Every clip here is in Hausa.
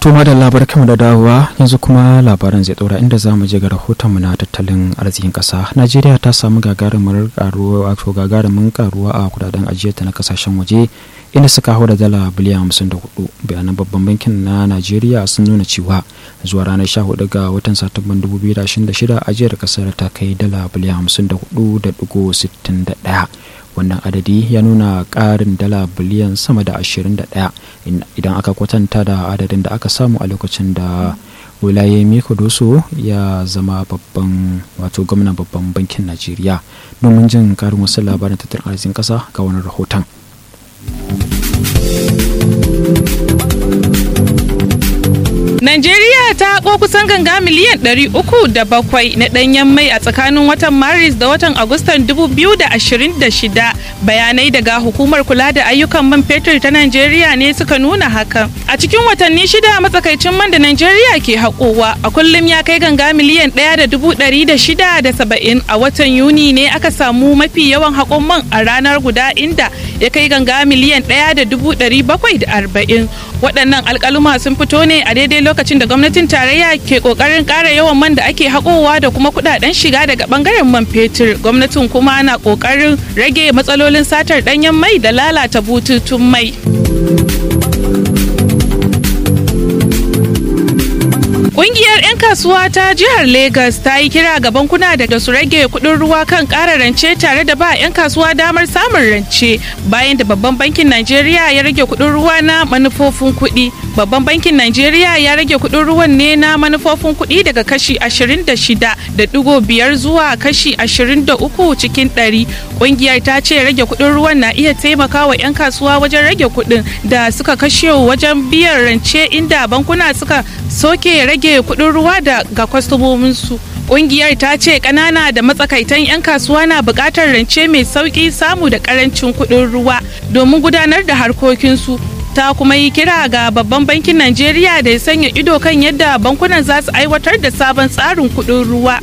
To da labar kama da dawowa yanzu kuma labaran zai ɗora inda za mu je ga rahotonmu na tattalin arzikin ƙasa. Najeriya ta samu gagarumin karuwa wato gagarumin karuwa a kudaden ajiyarta na kasashen waje inda suka hau da dala biliyan hamsin da hudu bayanan babban bankin na Najeriya sun nuna cewa zuwa ranar sha hudu ga watan Satumban 2026 ajiyar kasar ta kai dala biliyan hamsin da hudu da dugu sittin da ɗaya. wannan adadi ya nuna ƙarin dala biliyan sama da 21 idan aka kwatanta da adadin da aka samu a lokacin da wilayemi kudusu ya zama babban wato gwamnan babban bankin najeriya domin jin karin wasu labarin tattalin arzikin ƙasa ga wani rahoton Najeriya ta haƙo kusan ganga miliyan 307 na ɗanyen mai a tsakanin watan Maris da watan Agustan 2026. Bayanai daga hukumar kula da ayyukan man fetur ta Najeriya ne suka nuna hakan. A cikin watanni shida matsakaicin man da Najeriya ke haƙowa a kullum ya kai ganga miliyan 1,670 a watan Yuni ne aka samu mafi yawan haƙon man a ranar guda inda ya kai ganga miliyan 1,740. Waɗannan alƙaluma sun fito ne a daidai lokacin da gwamnatin tarayya ke kokarin kara yawan man da ake haƙowa da kuma kudaden shiga daga bangaren man fetur gwamnatin kuma na kokarin rage matsalolin satar danyen mai da lalata bututun mai Ƙungiyar 'yan kasuwa ta jihar Legas ta yi kira ga bankuna da su rage kuɗin ruwa kan ƙara rance tare da ba 'yan kasuwa damar samun rance bayan da babban bankin Najeriya ya rage kuɗin ruwa na manufofin kuɗi. Babban bankin Najeriya ya rage kuɗin ruwan ne na manufofin kuɗi daga kashi 26.5 zuwa kashi 23 cikin 100. Ƙungiyar ta ce rage kuɗin ruwan na iya taimakawa 'yan kasuwa wajen rage kuɗin da suka kashe wajen biyan rance inda bankuna suka soke rage kuɗin ruwa da ga kwastomominsu. Ƙungiyar ta ce ƙanana da matsakaitan 'yan kasuwa na buƙatar rance mai sauƙi samu da ƙarancin kuɗin ruwa domin gudanar da harkokinsu. ta kuma yi kira ga babban bankin Najeriya da ya sanya ido kan yadda bankunan za su aiwatar da sabon tsarin kuɗin ruwa.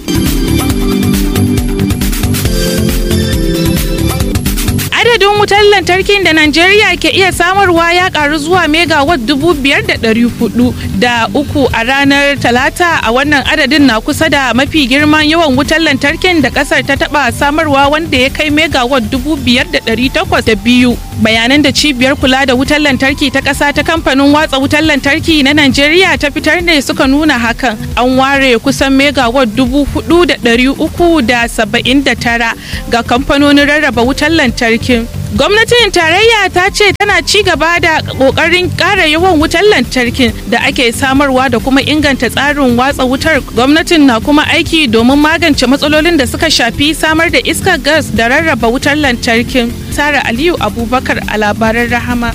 adadin wutar lantarkin da Najeriya ke iya samarwa ya karu zuwa megawatt dubu biyar da ɗari hudu da uku a ranar talata a wannan adadin na kusa da mafi girman yawan wutar lantarkin da kasar ta taba samarwa wanda ya kai megawatt dubu biyar da ɗari takwas da biyu bayanan da cibiyar kula da wutar lantarki ta ƙasa ta kamfanin watsa wutar lantarki na Najeriya ta fitar ne suka nuna hakan an ware kusan megawatt dubu hudu da ɗari uku da saba'in da tara ga kamfanonin rarraba wutar lantarki gwamnatin tarayya ta ce tana ci gaba da kokarin ƙara yawan wutar lantarkin da ake samarwa da kuma inganta tsarin watsa wutar gwamnatin na kuma aiki domin magance matsalolin da suka shafi samar da iskar gas da rarraba wutar lantarkin sara aliyu abubakar a labaran rahama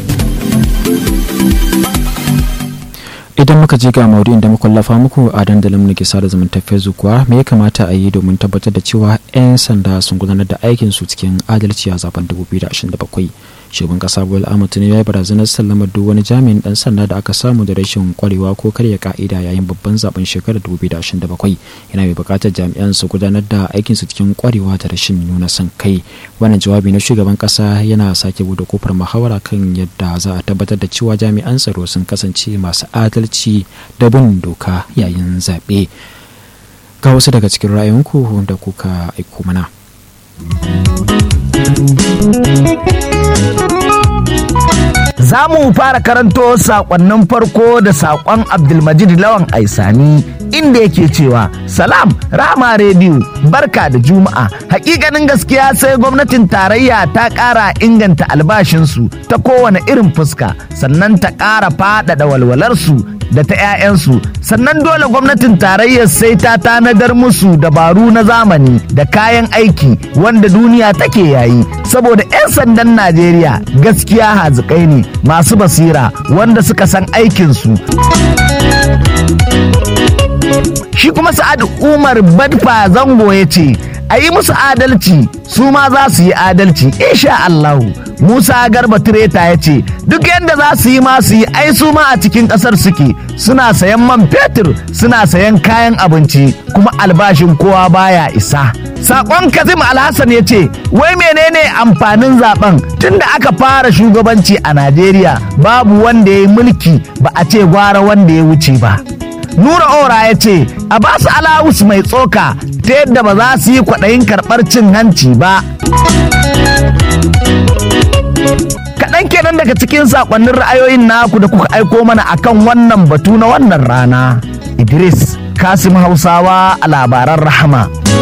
idan muka je ga maudu'in da muka lafa muku a dandalin na gisa da zumunta facebook kuwa me ya kamata a yi domin tabbatar da cewa 'yan sanda sun gudanar da aikin su cikin adalci a zaben 2027 shugaban kasa bola ahmed tinubu ya yi barazanar sallamar duk wani jami'in dan sanda da aka samu da rashin kwarewa ko karya ka'ida yayin babban zaben shekarar 2027 yana mai bukatar jami'an su gudanar da aikin su cikin kwarewa da rashin nuna son kai wannan jawabi na shugaban kasa yana sake bude kofar muhawara kan yadda za a tabbatar da cewa jami'an tsaro sun kasance masu adalci da bin doka yayin zaɓe ga wasu daga cikin ra'ayinku da kuka aiko mana. Za mu fara karanto sakonnin farko da sakon Abdulmajid Lawan Aisani inda yake cewa Salam Rama Radio barka da Juma'a hakikanin gaskiya sai gwamnatin tarayya ta ƙara inganta albashinsu ta kowane irin fuska sannan ta ƙara faɗaɗa walwalarsu da ta 'ya'yansu sannan dole gwamnatin tarayyar sai ta tanadar musu dabaru na zamani da kayan aiki wanda duniya take yayi saboda 'yan sandan najeriya gaskiya hazikai ne masu basira wanda suka san aikinsu shi kuma sa'ad umar badfa zango ya ce a yi musu adalci su ma za su yi adalci insha Allahu Musa Garba Tireta ya ce duk yadda za su yi ma su yi ai su ma a cikin ƙasar suke suna sayan man fetur suna sayan kayan abinci kuma albashin kowa baya isa Sakon Kazim Alhassan ya ce, wai menene amfanin zaben tunda aka fara shugabanci a Najeriya babu wanda ya yi mulki ba a ce gwara wanda ya wuce ba. Nura Ora ya ce, a ba su alawus mai tsoka ta yadda ba za su yi kwaɗayin karɓar cin hanci ba. Kaɗan kenan daga cikin saƙonnin ra'ayoyin naku da kuka aiko mana akan wannan batu na wannan rana. Idris Kasim Hausawa a labaran rahama.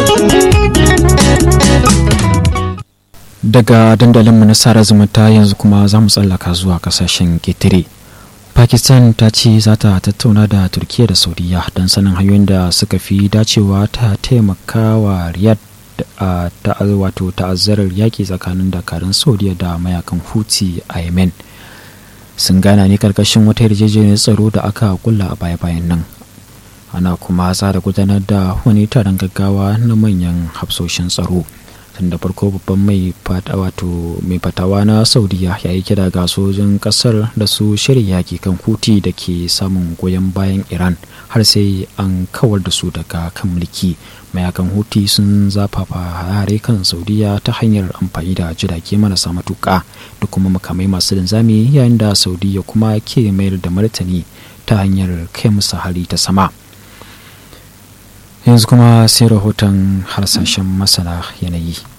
daga dandalinmu na sara zumunta yanzu kuma za mu tsallaka zuwa kasashen ketare pakistan ta ce za ta tattauna da turkiya da saudiya don sanin hanyoyin da suka fi dacewa ta taimaka wa riyadh a wato ta'azzarar yaƙi tsakanin dakarun saudiya da mayakan huti a yemen sun gana ne karkashin wata yarjejeniyar tsaro da aka kulla a baya-bayan nan ana kuma tsara gudanar da wani taron gaggawa na manyan hafsoshin tsaro tun da farko babban mai wato mai fatawa na saudiya ya yi kira ga sojin kasar da su shirya yaki kan huti da ke samun goyon bayan iran har sai an kawar da su daga kan mulki mayakan huti sun zafafa hare kan saudiya ta hanyar amfani da jirage marasa matuka da kuma makamai masu linzami yayin da saudiya kuma ke mayar da martani ta hanyar kai musu hari ta sama yanzu kuma sai rahoton harsashen masana yanayi